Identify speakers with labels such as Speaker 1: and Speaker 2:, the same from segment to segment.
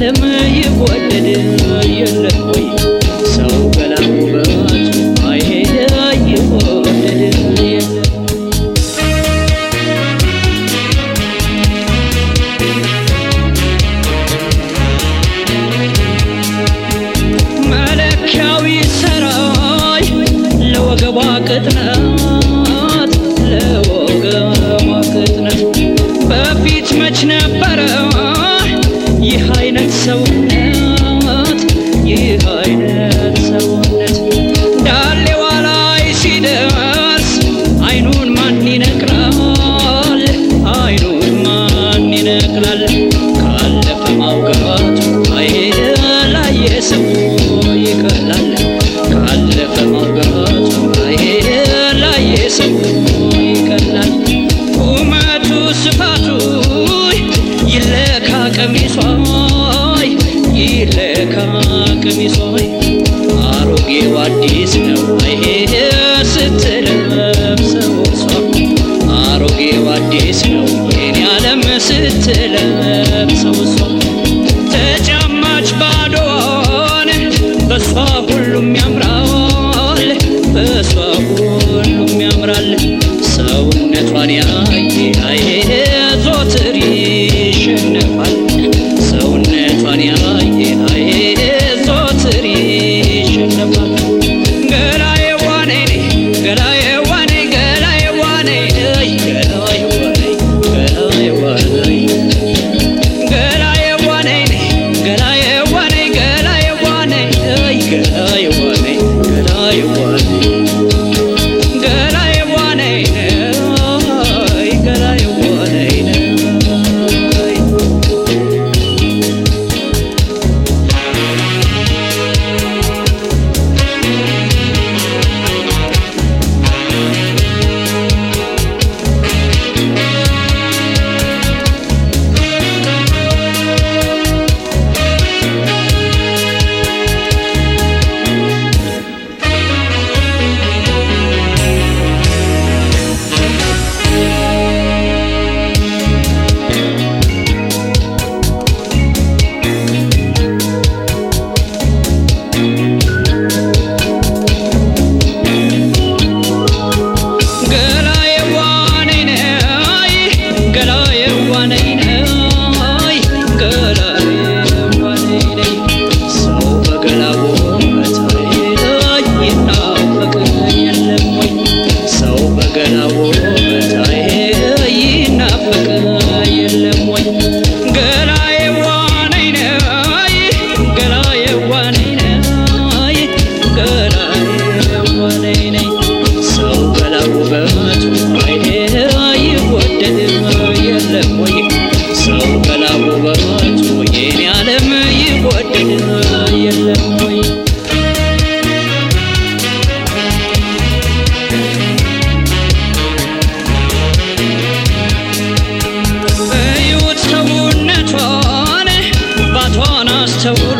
Speaker 1: ዓለም ይወደድ የለም ወይ ሰው ገላ ውበቱ አይሄድ ይወደድ የለም መለኪያዊ ሰራይ ለወገቧ ቅጥነት ለወገቧ ቅጥነት በፊት መች ነበረ ይህ አይነት ሰውነት ይህ አይነት ሰውነት ዳሌዋ ላይ ሲደርስ አይኑን ማን ይነቅላል አይኑን ማን ይነቅላል ካለፈ ማውጋቱ አይሄድ ላየ ሰው ይቀላል ካለፈ ማውጋቱ አይሄድ ላየ ሰው ይቀላል ቁመቱ ስፋቱ ይለካ ቀሚሷ ይለካ ቀሚሷ አሮጌው አዲስ ነው አይሄድ ስትለብሰው እሷ አሮጌው አዲስ ነው የኔ ዓለም ስትለብሰው እሷ ተጫማች ባዶዋን በሷ ሁሉም ያምራል በሷ ሁሉም ያምራል ሰውነቷን ያየ አይሄ ዞትር ይሸነፋል ሰውነቷን ያየ አይሄ ዞትር ይሸነፋል ገላዬ ዋኔ ገላዬ ዋኔ ገላዬ ዋኔ ገላዬ ዋኔ ገላዬ ዋኔ ገላዬ ዋኔ ገላዬ ዋኔ ገላዬ ዋኔ ገላዬ ዋኔ ገላዬ ዋኔ ገላዬ ዋኔ ገላዬ ዋኔ ገላዬ ዋኔ ነይ ገላዬ ዋኔ ነይ ገላዬ ዋኔ ነይ ሰው በገላው ውበት ላይ ይናፈቅ የለም ወይ ሰው በገላው ውበት ላይ ይናፈቅ የለም ወይ ገላዬ ዋኔ ነይ ገላዬ ዋኔ ነይ ገላዬ ዋኔ ነይ ሰው ገላ ውበቱ አይሄ ይወደድ የለም ወይ ሰው ገላ ውበቱ የኔ ዓለም ይወደድ የለም ወይ እዩት ሰውነቷን ባቷን አስተውሉ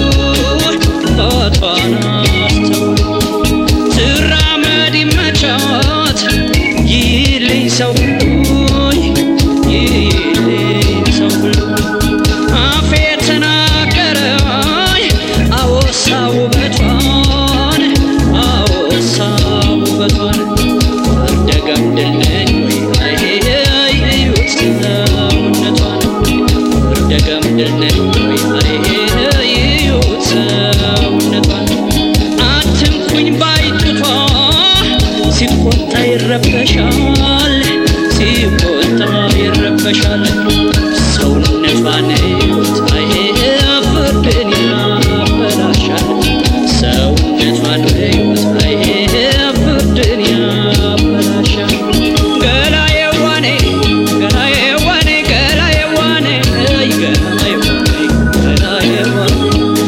Speaker 1: ባቷን አስተውሉ ትራመድ ይመቻት ይልኝ ሰው ሁሉ ይልኝ ሰው ሁሉ አፌ ተናገረ አወሳ ውበቷን አወሳ ውበቷን ወርደ ገምድል ነኝ ወይ አይሄ እዩት ሰውነቷን ወርደ ገምድል ነኝ ወይ አይሄ እዩት ሰውነቷን አትንኩኝ ባይጡቷ ሲቆጣ ይረበሻል ሲቆጣ ይረበሻል ሰውነቷን እዩት አይሄ ፍርድን ያበላሻል ሰውነቷን እዩት አይሄ ፍርድን ያበላሻል ገላዬ ዋኔ ገላዬ ዋኔ ገላዬ ዋኔ አይ ገላዬ ዋኔ ገላዬ ዋኔ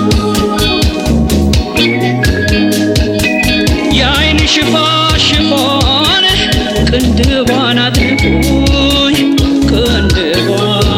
Speaker 1: የአይን ሽፋ ሽፎን ቅንድቧን አጥልቁኝ ቅንድቧን